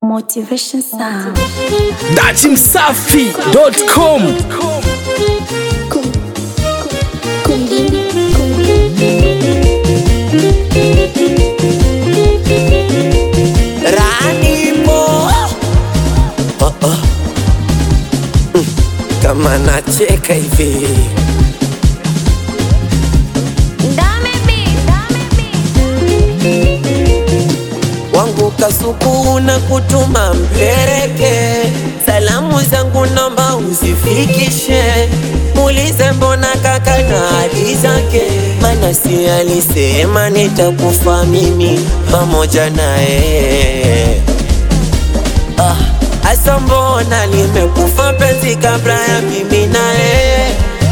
Motivation Sound. datimsafi.com Kundini. Ranimo oh, oh. Mm, kama nacheka hivi wangu kasuku na kutuma mpeleke salamu zangu nomba uzifikishe muulize mbona kaka na hadi zake mana si alisema nitakufa mimi pamoja naye ah, asa mbona limekufa penzi kabla ya mimi naye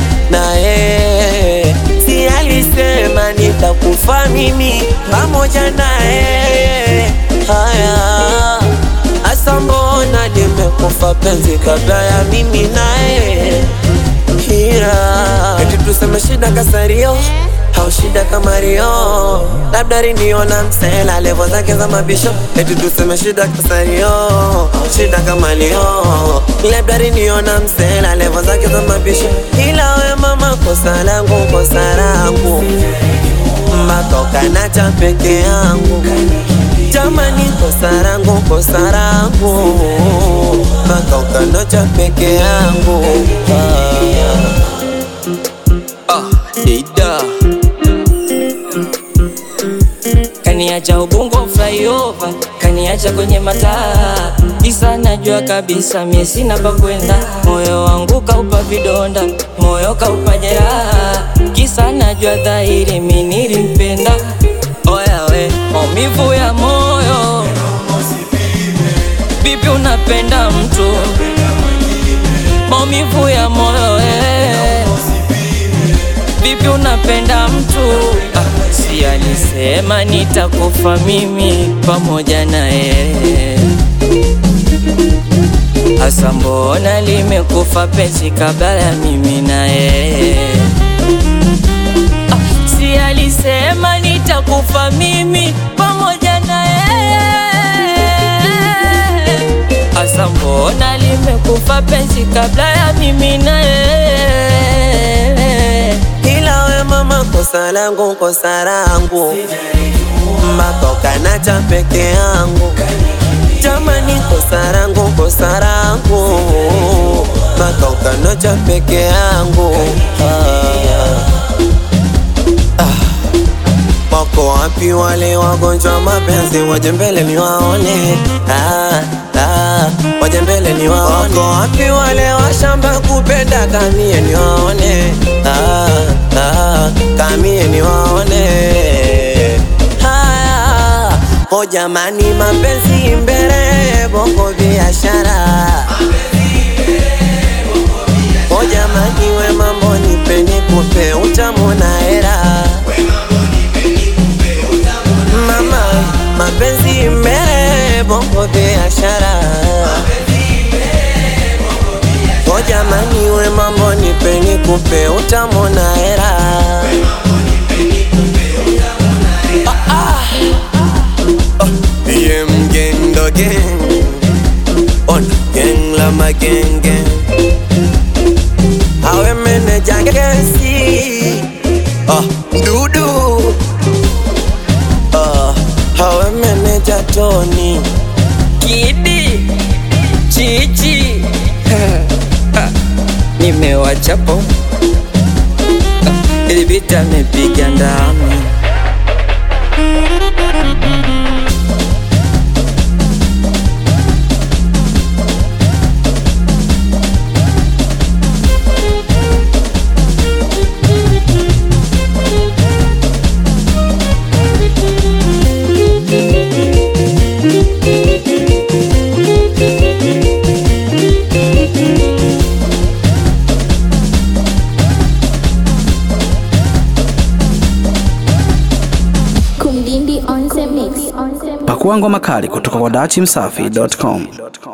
naye si alisema nitakufa mimi pamoja naye haya asa mbona limekufa penzi kabla ya mimi naye hira eti tuseme shida kasario au shida kama rio labda riniona msela levo zake za mabisho eti tuseme shida kasario au shida kama lio labda riniona msela levo zake za mabisho ila we mama kosa langu kosa langu matoka na cha peke yangu jamani kosa langu kosa langu matoka na cha peke yangu ah. Ah, Ida. kaniacha ubongo flyover, kaniacha kwenye mataa isa, najua kabisa mie sina pa kwenda, moyo wangu kaupa vidonda, moyo kaupa jeraha, kisa najua dhahiri mi nilimpenda. Oya we, maumivu ya moyo, vipi unapenda mtu, maumivu ya moyo eh. Vipi unapenda mtu ah, si alisema nitakufa mimi pamoja naye. Asa mbona limekufa penzi kabla ya mimi naye? Ah, si alisema nitakufa mimi pamoja naye. Asa mbona limekufa penzi kabla ya mimi naye? ila we mama kosa langu kosa langu matoka na cha peke yangu jamani kosa langu kosa langu matoka na cha peke yangu ah. Ah. Wako wapi wale wagonjwa mapenzi, waje mbele ni waone. Ah, ah, waje mbele ni waone. Wako wapi wale washamba kupenda, kamie ni waone. Ah, ah, kamie ni waone. Haya, o jamani, mapenzi mbele, bongo biashara. O jamani, we mambo nipe nikupe, utamu na hera mama mapenzi mbele bongo biashara o jamani we mambo nipe nikupe utamona hera Ah, ah. Oh, yeah, mgendo gang on gang la magenge awe meneja gesi oh, dudu Ah, hawe meneja Tony Kidi Chichi Ah, nimewachapo Ah, ili vita mepiga ndama Kumdindi on the mix. On the mix. pakua ngoma kali kutoka kwa datimsafi.com